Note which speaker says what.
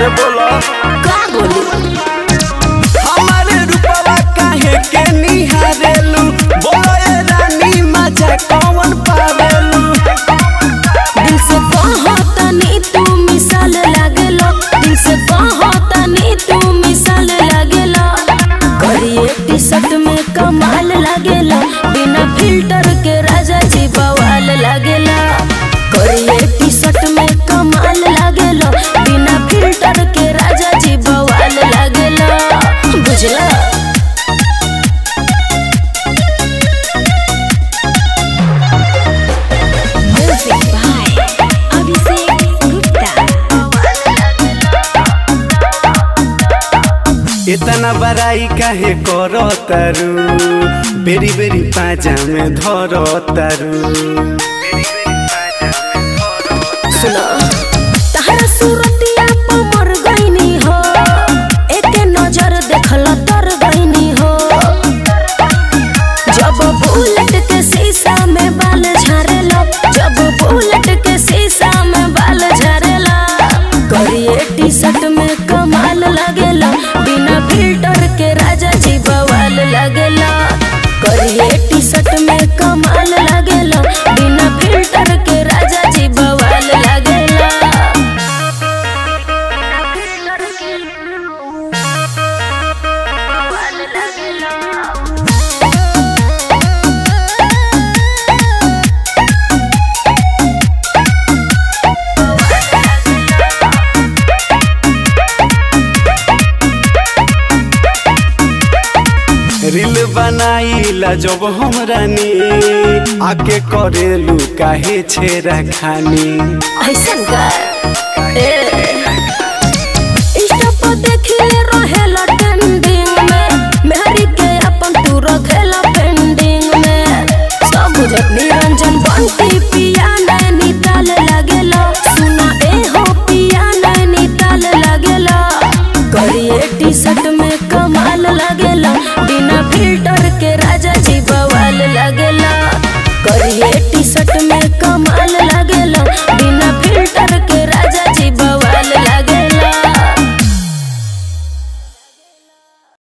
Speaker 1: अरे बोलो
Speaker 2: का बोली
Speaker 1: हमारे रूपवा काहे के निहारेलू बोलो ए रानी मजा कौन पावेलू
Speaker 2: दिल से कहतनी तू मिसाल लागेलो दिल से कहतनी तू मिसाल लागेलो करिए टी शर्ट में कमाल लागेला बिना फिल्टर के राजा जी बवाल लागेला करिए टी शर्ट में कमाल लागेला बिना फिल्टर के राजा जी बवाल लागेला बुझला Music by Abhishek Gupta.
Speaker 1: इतना बड़ाई काहे करो तारू बेरी बेरी पाजा में धरो तारू
Speaker 2: सुनो तहरा सूरतिया पर मर गईनी हो एके नजर देखल तर गईनी हो जब बुलेट के शीशा में बाल झारेला जब बुलेट के शीशा में बाल झारेला करिए टी शर्ट में कमाल लगेला बिना फिल्टर के राजा जी बवाल लगेला करिए टी शर्ट में कमाल लगेला बिना फिल्टर के राजा जी बवाल लगेला बवाल लगेला
Speaker 1: रील बनाईला जब हम रानी आके करेलू काहे छेरा खानी
Speaker 2: ऐसन का